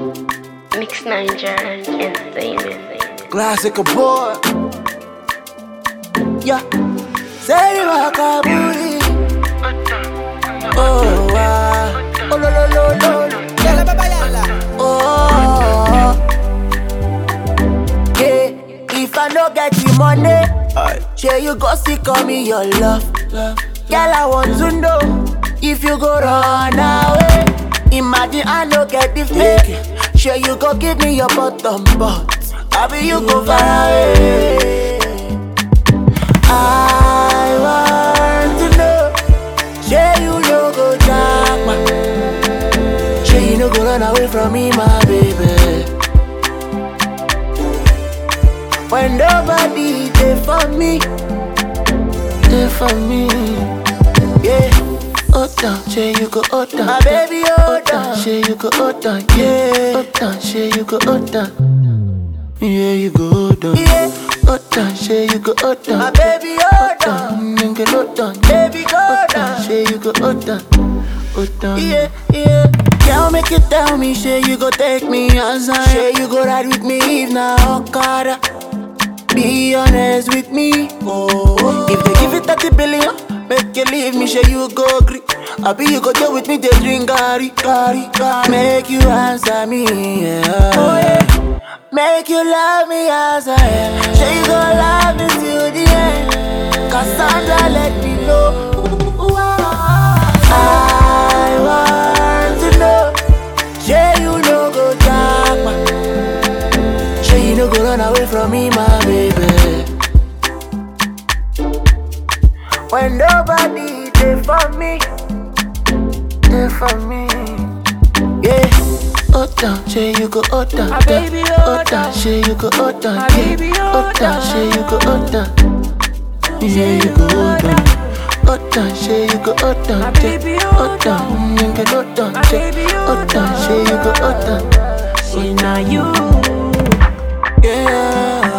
Mix Niger Entertainment. Classic boy. Yeah. Say the Makaburi. Oh, wow. Oh, lo, lo, lo, lo. Yala, baba, yala. Oh. Yeah. If I no get the money, sure you go see call me your love. Girl, I want to know if you go run away. Imagine I no get the fake. Sure you go give me your bottom, but I be you go far away. I want to know, sure you no go jack my, sure you no go run away from me, my baby. When nobody there for me, there for me, yeah. Hold down, share you go hold down. My baby, hold down, share you go hold down, yeah. Hold down, share you go hold down. Yeah, you go hold on. Yeah. Hold down, share you go hold down. My baby, hold on. Nigga, hold on. Baby, go hold down. Share you go hold down. Hold down. Yeah, yeah. Girl, make you tell me, share you go take me outside. Share you go ride with me if na Okada. Be honest with me. Oh, if they give it 30 billion, make you leave me, sure you go agree. I be you go deal with me, they drink gari, gari, gari. Make you answer me, yeah. Oh, yeah. Make you love me as I am. Sure you go love me till the end. Cassandra, let me know. I want to know. Sure you no go jack my. Sure you no go run away from me, my baby. When nobody there for me, there for me, yeah. Hold down, say you go hold down, My down. baby, hold hold down, down. say you go hold down, My yeah. baby, hold hold down, down. say you go hold down, yeah, you go hold down. Hold down, say you go hold down, My yeah. baby, hold down, nigga, hold down, My yeah. baby, hold hold down, say you go hold down, See now you. yeah.